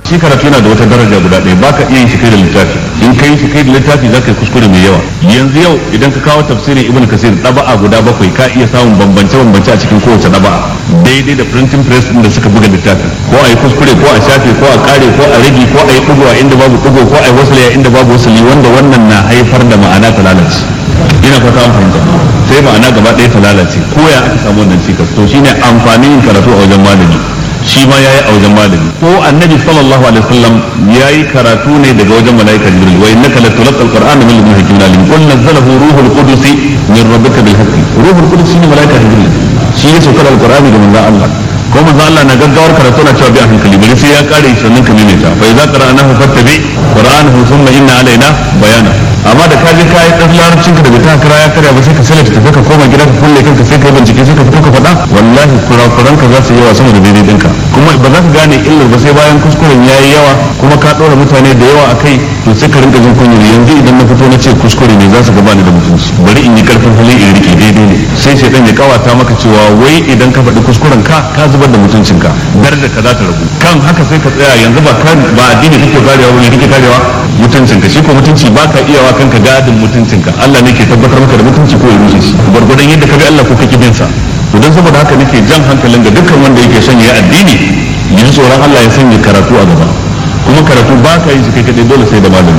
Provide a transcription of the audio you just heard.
shi karatu yana da wata daraja guda ɗaya baka iya yin shi kai da littafi in kai shi kai da littafi zaka yi kuskure mai yawa yanzu yau idan ka kawo tafsirin ibn kasir ɗaba'a guda bakwai ka iya samun bambance bambance a cikin kowace ɗaba'a daidai da printing press din da suka buga littafin ko a yi kuskure ko a shafe ko a kare ko a rage ko a yi ɗigo a inda babu ɗigo ko a yi wasali a inda babu wasali wanda wannan na haifar da ma'ana ta lalace ina fata an fahimta sai ma'ana gaba ɗaya ta lalace ko ya aka samu wannan cikas to shine amfanin yin karatu a wajen malami shi ma yayi a wajen malami ko annabi sallallahu alaihi wasallam yayi karatu ne daga wajen malaika jibril wa innaka latulqa alqur'ana min ladun hakimin alim qul nazzalahu ruhul qudus min rabbika bil haqqi ruhul qudus shine malaika jibril shi ya saukar alqur'ani da manzon Allah ko manzo Allah na gaggawar karatu na cewa bi a hankali bari sai ya kare sannan ka maimaita fa idza qara'nahu fattabi qur'anahu thumma inna alaina bayana amma da ka je ka yi dan larabcin ka daga ta kira ya karya ba sai ka sallata tafi ka koma gida ka kulle kanka sai ka yi bincike sai ka fito ka faɗa wallahi kurakuran ka za su yi yawa sama da daidai ɗinka kuma ba za ka gane illar ba sai bayan kuskuren ya yi yawa kuma ka ɗora mutane da yawa a kai to sai ka rinka jin kunyar yanzu idan na fito na ce kuskure ne za su gaba ni da mutunci bari in yi karfin hali in rike daidai ne sai shaidan ya kawata maka cewa wai idan ka faɗi kuskuren ka ka zubar da mutuncinka darajar ka za ta ragu kan haka sai ka tsaya yanzu ba kan ba addini kake karewa ba ne kake karewa mutuncinka shi ko mutunci ba ka iyawa kanka gadin mutuncinka Allah ne ke tabbatar maka da mutunci ko ya rushe shi gwargwadon yadda ka bi Allah ko kake bin sa to don saboda haka nake jan hankalin ga dukkan wanda yake son ya addini yanzu tsoron Allah ya sanya karatu a gaba kuma karatu ba ka yi shi kai kadai dole sai da malami